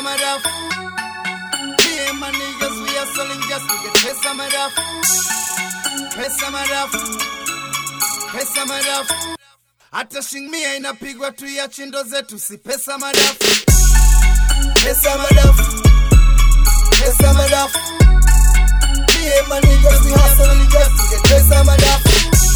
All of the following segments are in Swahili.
madafu. Me and my niggas, we are selling just to get pesa madafu. Pesa madafu. Pesa madafu. Hata shingmia inapigwa tu ya chindo zetu, si pesa madafu. Pesa madafu. Pesa madafu. Me and my niggas, we hustling just to get pesa madafu.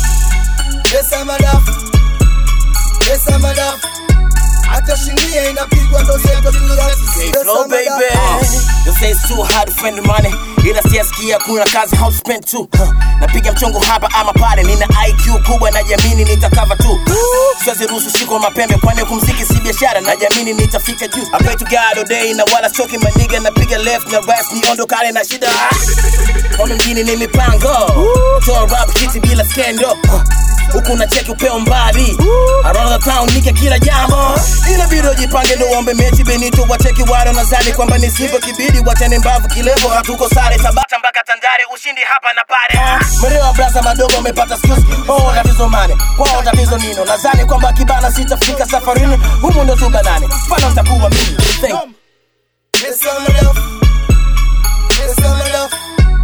Pesa madafu. Pesa madafu. Hata shingmia inapigwa ndo zetu tu ya Hey, flow baby You say it's too hard to find the money ila siasikia kuna kazi how to spend too huh. napiga mchongo hapa ama pale nina IQ kubwa na jamini nitakava tu siwezi ruhusu shiko mapembe kwani kumziki si biashara na jamini nitafika juu I pray to God all day na wala choki maniga napiga left na right niondokane na shida Home mjini ni mipango toa rap kiti bila skendo huku na cheki upeo mbali around the town nike kila jambo ila bado jipange ndo uombe mechi benito wacheki wale nadhani kwamba ni simba kibidi wachane mbavu kilevo hatuko sare tabata mpaka tandare ushindi hapa na pale mrewa brasa madogo amepata skills oh tatizo mane kwao tatizo nino nadhani kwamba kibana sitafika safarini humu ndo tubanane mfano nitakuwa mimi Thank you. Pesa madafu. Pesa madafu.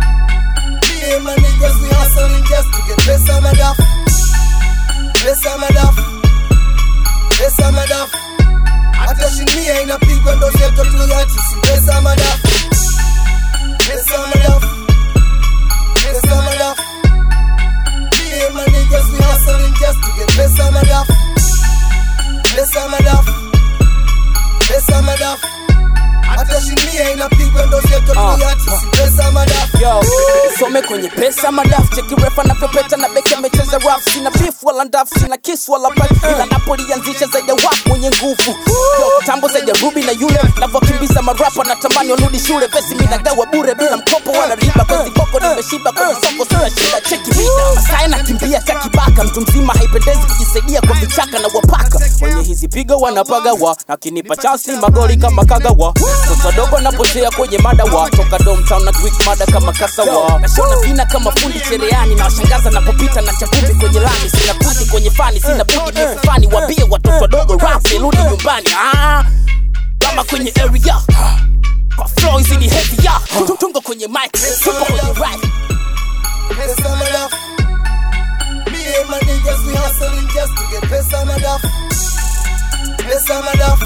Me and my niggas, we hustling just to get pesa madafu. Pesa madafu. Pesa madafu. Hata shinia inapigwa ndo zetu tu ya tisi. Pesa madafu. Pesa madafu. Pesa madafu. Me and my niggas, we hustling just to get pesa madafu. Pesa madafu. Pesa madafu. Hata shinia inapigwa ndo zetu tu ya tisi. Pesa madafu. Yo, some kwenye pesa madafu cheki refa navyopeta na beki amecheza rap sina beef wala ndafu sina kiss wala pipe ila napolianzisha zaidi ya wap mwenye nguvu yo tambo zaidi ya ruby na yule navyokimbiza marapa natamani warudi shule pesi mi nagawa bure bila mkopo wala riba kwezi boko nimeshiba kwenye soko sina shida cheki vida masai nakimbia kakibaka mtu mzima haipendezi kujisaidia kwa vichaka na wapaka wenye hizi pigo wanapagawa nakinipa chansi magoli kama kagawa toto dogo napotea kwenye madawa toka domtown na greek mada kama kasawa nashona vina kama fundi chereani na washangaza napopita na chavumbi kwenye lami sina budi kwenye fani sina budi mifufani wambie watoto wadogo rap rudi nyumbani ah, kama kwenye area kwa flow hizi ni heavy ya tungo kwenye mic tupo kwenye right Pesa madafu. Me and my niggas, we hustling just to get pesa madafu. Pesa madafu.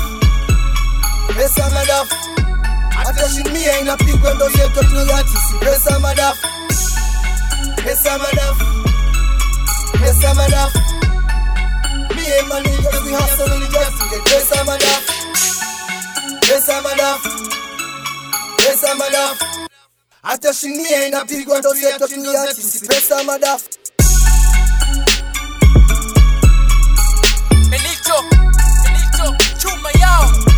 Pesa madafu. Hata shimia inapigwa ndo zetu tu ya tisi. Pesa madafu. Pesa madafu. Pesa madafu. Me and my niggas, we hustling just to get pesa madafu. Pesa madafu. Pesa madafu. Hata shinia inapigwa ndo zetu tu ya tisi. Pesa madafu. Benito, Benito, chuma yao